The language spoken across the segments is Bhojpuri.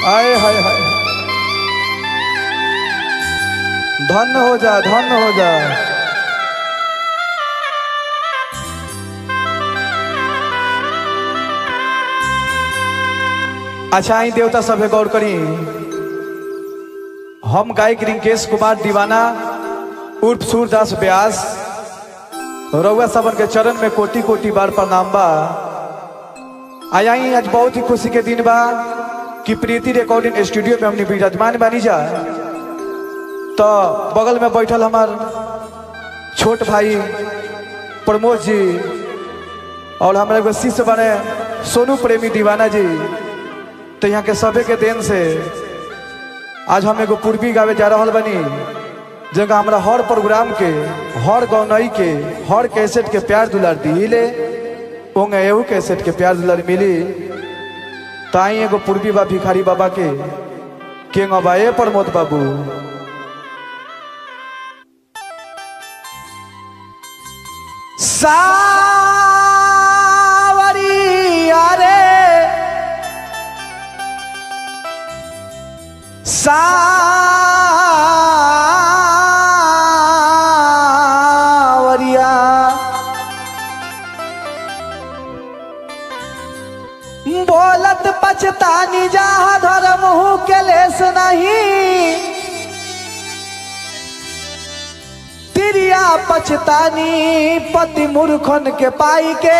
आए हाय हाय धन्य हो जा धन्य हो जा अच्छा ही देवता सभे गौर करी हम गायक रिंकेश कुमार दीवाना उर्फ सूरदास व्यास रउआ सबन के चरण में कोटि कोटि बार प्रणाम बा आया ही आज बहुत ही खुशी के दिन बा कि प्रीति रिकॉर्डिंग स्टूडियो में हमने विराजमान बानी जा तो बगल में बैठल हमार छोट भाई प्रमोद जी और हमारे एगो शिष्य बने सोनू प्रेमी दीवाना जी तो यहाँ के सभे के देन से आज हम एगो पूर्वी गावे जा रहा बनी जगह हमारा हर प्रोग्राम के हर गौनई के हर कैसेट के प्यार दुलार दिले ओंगे एहू कैसेट के प्यार दुलार मिली ताई एगो पूर्वी बा भिखारी बाबा के के बा ए प्रमोद बाबू सावरी अरे सावरिया बोलत पछतानी जहाँ धर्म हूँ के लेस नहीं तिरिया पछतानी पति मूर्खन के पाई के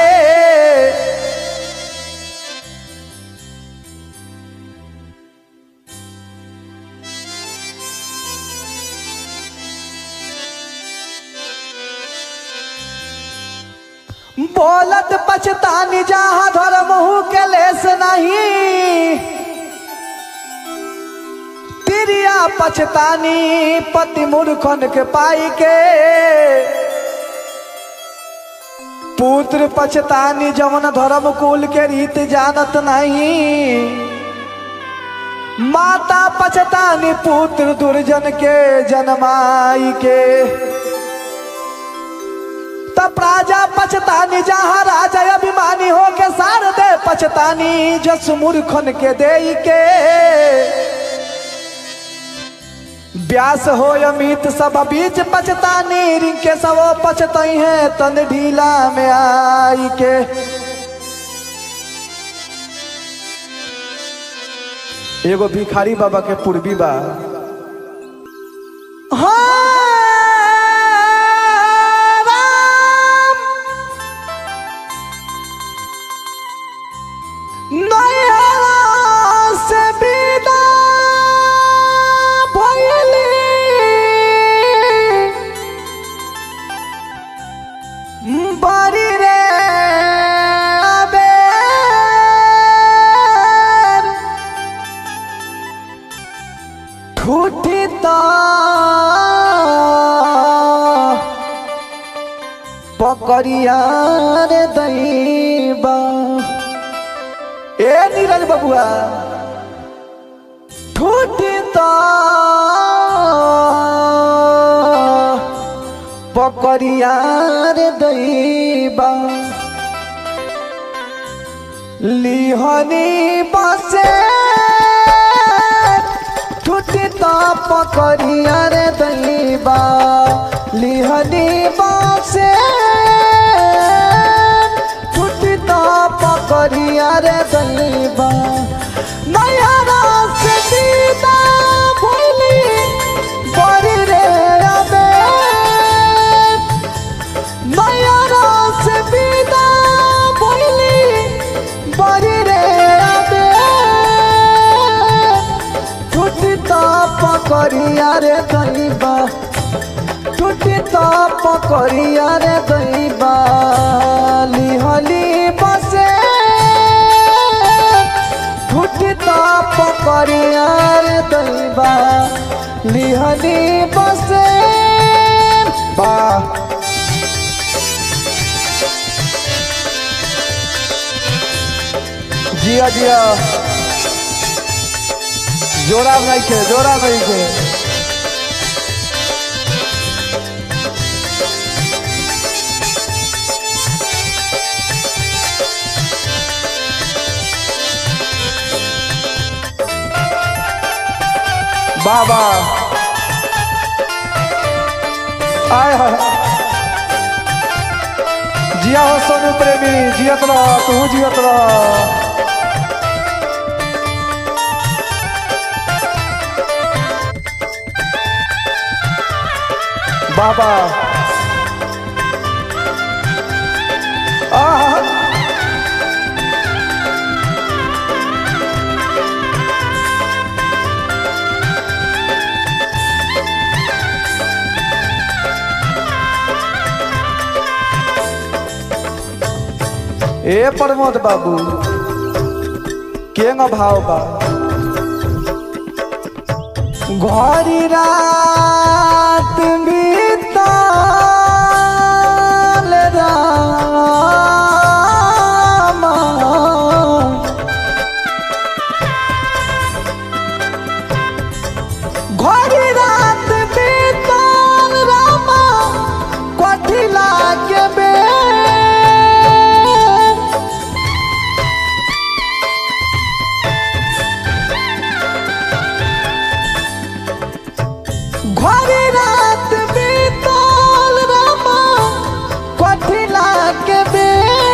बोलत पछतानी जहाँ धर्म हूँ के लेस नहीं तिरिया पछतानी पति मूर्खन के पाई के पुत्र पछतानी जवन धर्म कुल के रीत जानत नहीं माता पछतानी पुत्र दुर्जन के जन्माई के तब राजा पछतानी जहाँ राजा अभिमानी हो के सार दे पछतानी जस मूर्खन के दे के व्यास हो अमित सब बीच पछतानी रिंके सब पछतई है तन ढीला में आई के एगो भिखारी बाबा के पूर्वी बा हाँ, राम। नैहरा से विदा भइली। बड़ी रे अबेर। ठूठी तो पकड़िया रे दैबा ए नीरज बबुआ ठूठी तो पकड़िया रे दैबा लिहनी बसे ठूठी तो पकड़िया रे दैबा लिहनी बसे ठूठी तो पकड़िया रे दैबा नयरा से सीता भइली बड़ी रे अबे नयरा से सीता भइली बड़ी रे अबे टूटी तो पकड़िया रे दैबा टूटी तो पकड़िया रे दैबा लिहली बसे टूटी तो पकड़िया रे दैबा लिहली बसे बा जिया जिया जोरा नहीं खे जोरा नहीं खे बाबा आय हाय जिया हो सोनू प्रेमी जियत रह तू जियत रह बाबा आहा ए प्रमोद बाबू केंग भाव बा घरी रात बीतल रामा घरी रात बीतल रामा कथी लागे बे ঘরে রাত বিতল রামা কঠি লাগবে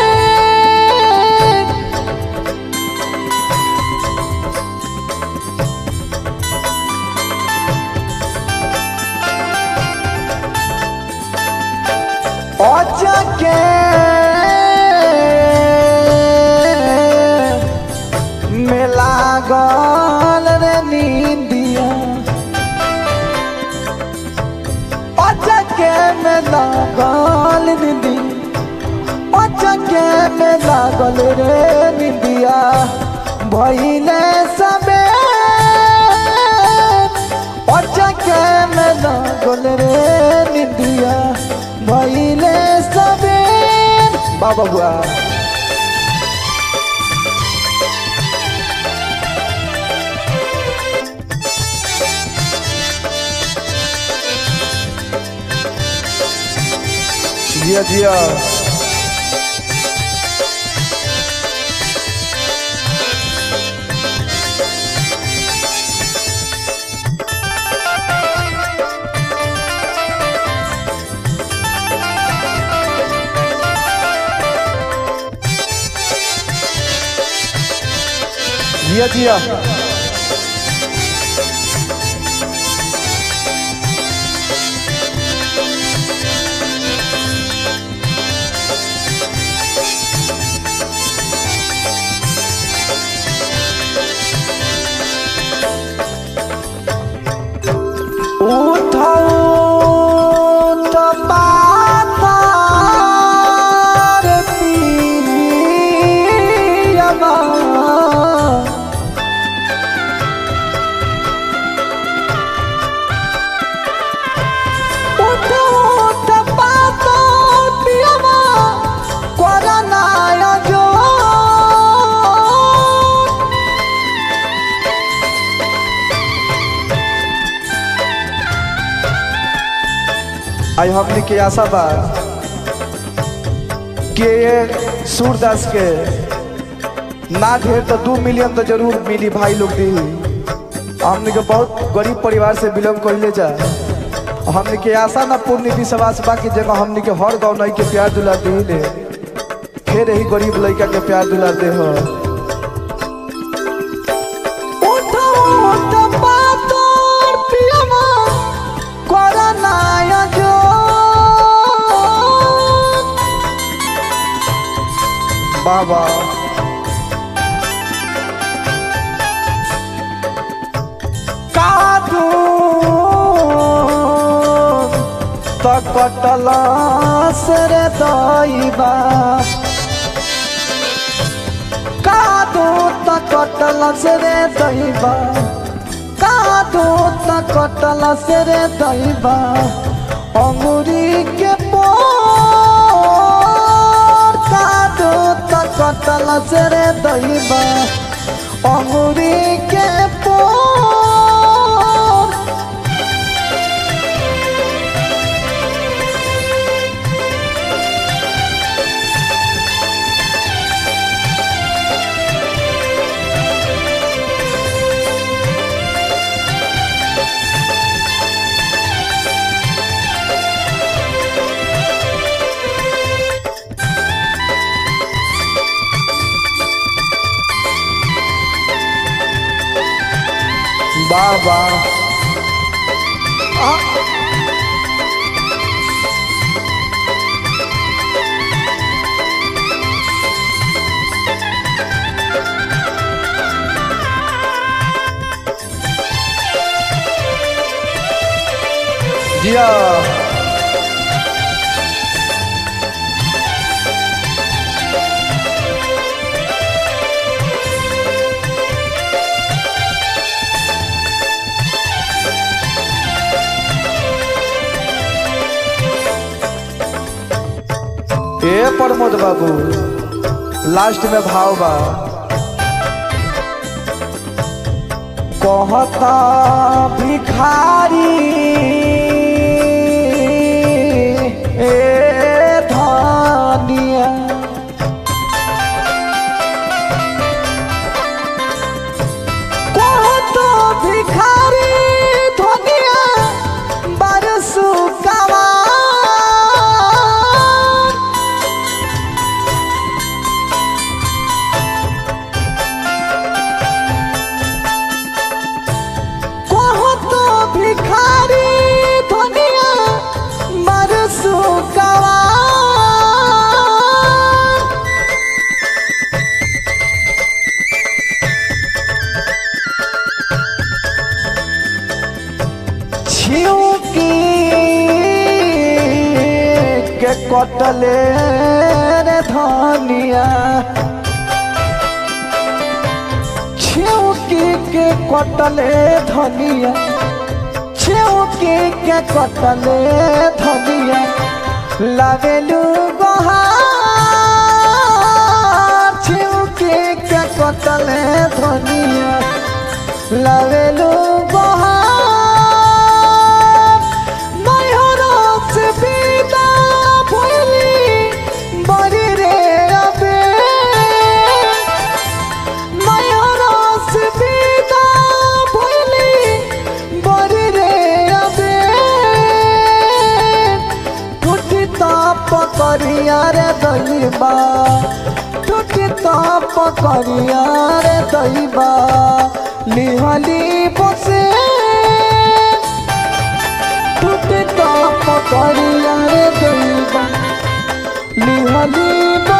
অজাকে মেলা গল রে নিন্দিয়া অজাকে মেলা গল নিন্দি অজাকে মেলা গল রে নিন্দিয়া ভইলে সবে অজাকে মেলা গল রে নিন্দিয়া ভইলে সবে বাবা বুয়া जिया जिया जिया जिया उठाओ तपार पियमा उठाओ तपार पियमा कोरनाया जो आई हमने के आशा बा कि ये सूरदास के ना ढेर तो दू मिलियन तो जरूर मिली भाई लोग दी हमने के बहुत गरीब परिवार से बिलोंग कैले जा हमने के आशा ना पूर्ण विश्वास बा कि जगह हमने के हर गाँव नहीं के प्यार दुलार दी ले फिर यही गरीब लड़का के प्यार दुलार दे हो बाबा कादू त कटला सर दैबा कादू त कटला सर दैबा कादू त कटला सर दैबा अंगुरी के पोर कादू त कटला सर दैबा अंगुरी के पोर वाह वाह आ, जिया ए प्रमोद बाबू लास्ट में भाव बा कहता भिखारी ए धनिया कहता भिखारी धनिया बरसु कवा कहत भिखारी धनिया बरसु कवा छिउकी के कटले रे धनिया छिउकी के कटले धनिया छिउकी के कटले धनिया लगलू बहार छिउकी के कटले धनिया लगलू बहार नैहरा से विदा भइली बड़ी रे अबे नैहरा से विदा भइली बड़ी रे अबे टूटी ताप करिया रे दैबा टूटी ताप करिया रे दैबा लिहली बसे टूटी ताप करिया रे दैबा लिहली बसे